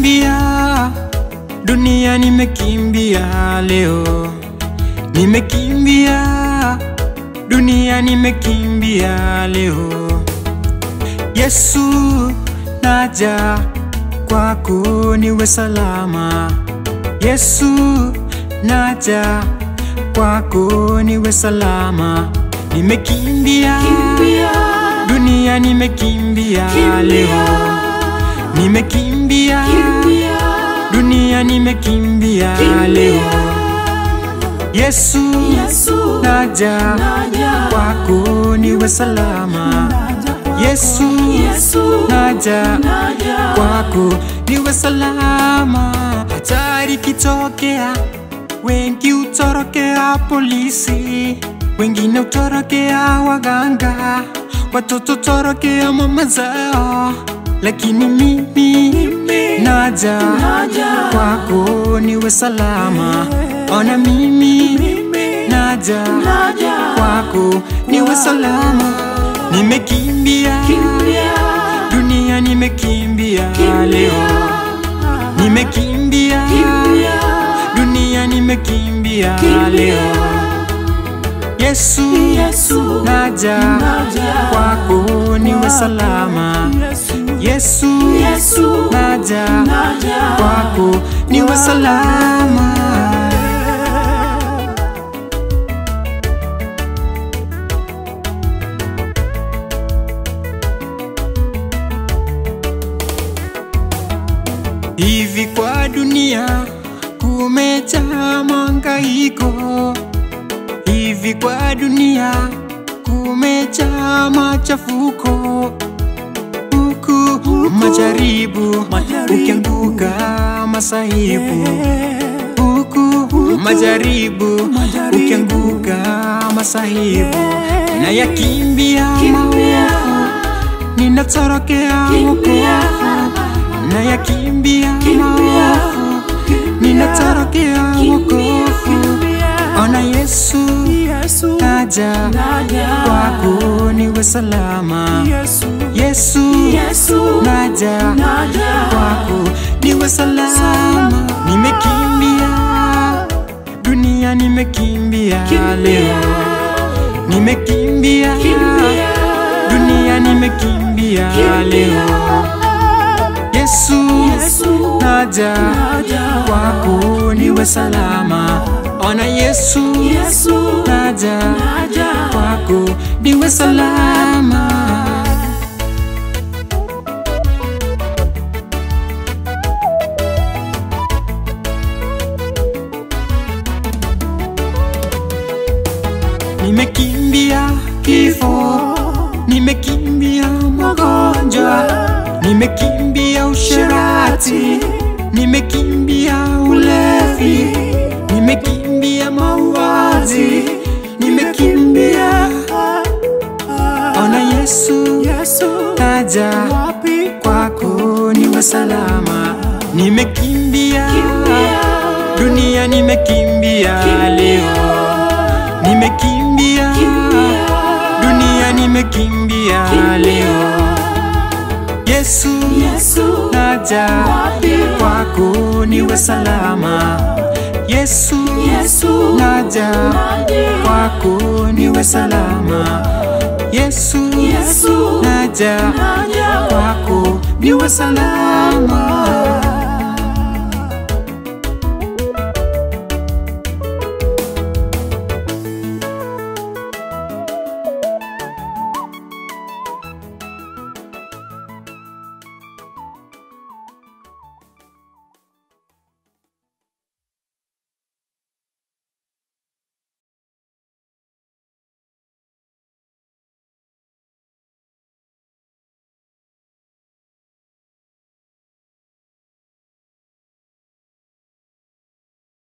Nimekimbia dunia, nimekimbia leo, nimekimbia dunia, nimekimbia leo. Yesu, naja kwako niwe salama. Yesu, naja kwako niwe salama. Nimekimbia dunia, nimekimbia leo, nimekimbia dunia, nimekimbia leo. Yesu, naja kwako niwe salama. Yesu, naja kwako niwe salama. Hatari kitokea, wengi utorokea polisi, wengine utorokea waganga, watoto torokea mama zao, lakini mimi naja kwako niwe salama. Ona mimi naja kwako niwe salama. Nimekimbia dunia, nimekimbia leo, nimekimbia dunia, nimekimbia leo. Yesu, naja kwako niwe salama. Yesu, naja kwako niwe salama. Hivi kwa dunia kumejaa mangaiko, hivi kwa dunia kumejaa machafuko, huku majaribu ukianguka masahibu, huku majaribu ukianguka masahibu, na yakimbia maovu, ninatorokea wokovu na yakimbia maovu, ninatorokea wokovu. Ona Yesu, naja kwako niwe salama. Yesu, naja kwako niwe salama. Nimekimbia dunia, nimekimbia leo, nimekimbia dunia, nimekimbia leo. Yesu, naja kwako niwe salama. Ona Yesu, naja kwako niwe salama. Nimekimbia kifo, nimekimbia magonjwa, nimekimbia usherati, nimekimbia ulevi, nimekimbia mauaji, nimekimbia. Ona Yesu, naja kwako niwe salama. Nimekimbia dunia, nimekimbia leo, nimekimbia dunia, nimekimbia leo. Yesu, naja kwako niwe salama. Yesu, naja kwako niwe salama. Yesu, naja kwako niwe salama.